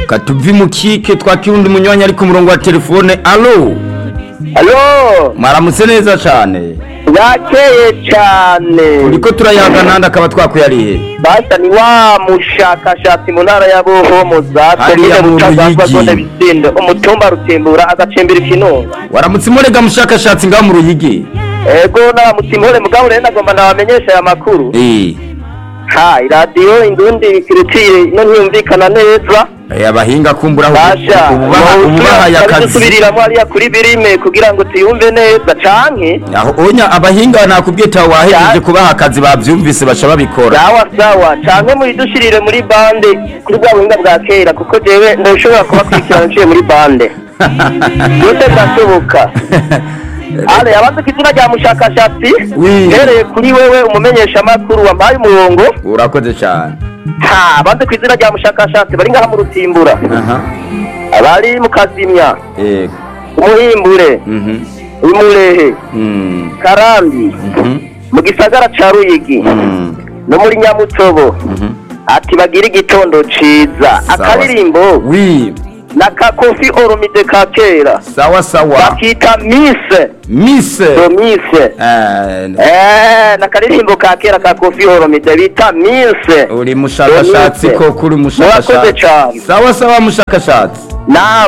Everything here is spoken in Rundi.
reka tuve mu kike twakira undi munywanyi ari ku murongo wa telefone alo alo mwaramutse neza cyane yakeye cyane uriko turayaga nandi akaba twakuyariye basa ni wa mushakashatsi mu ntara ya buhomoza Hariya mu Ruyigi. zone bisindo umutumba rutembura agacimbira ikinunga waramutse imurega mushakashatsi ngaho mu ruyigi ego n'abamutimure mugabo rero nagomba nabamenyesha aya makuru Eh, ha iradiyo indundi kirutire ino ntiyumvikana neza eh, abahinga kumbura basha ububahaye akazi dusubiriramo hariya kuri birime kugira ngo tuyumve neza canke aho onya abahinga nakubwiye tawe wahejeje Ya- kubaha akazi bavyumvise baca babikora sawa sawa canke muyidushirire muri bande kuri bwa buhinga bwa kera kuko jewe ntushobora kubakurikirana nciye muri bande byose birashoboka ale abazi ku izina rya mushakashatsi Oui. mpereye kuri wewe umumenyeshamakuru wampaye umurongo urakoze cyane ha abazi ku izina rya mushakashatsi bari ngaha mu rutimbura aha abari mu kazimya yego umuhimbure mhm imurehe mm karambi mhm mu gisagara ca ruyigi mm no muri nyamutobo mhm ati bagire igitondo ciza akaririmbo wi na ka kofi oromide ka kera sawa sawa bakita mise mise do mise eh, eh nakaririmbo ka kera ka kofi oromide bita mise uri mushakashatsi Mise. ko kuri Murakoze mushakashatsi cane. sawa sawa mushakashatsi na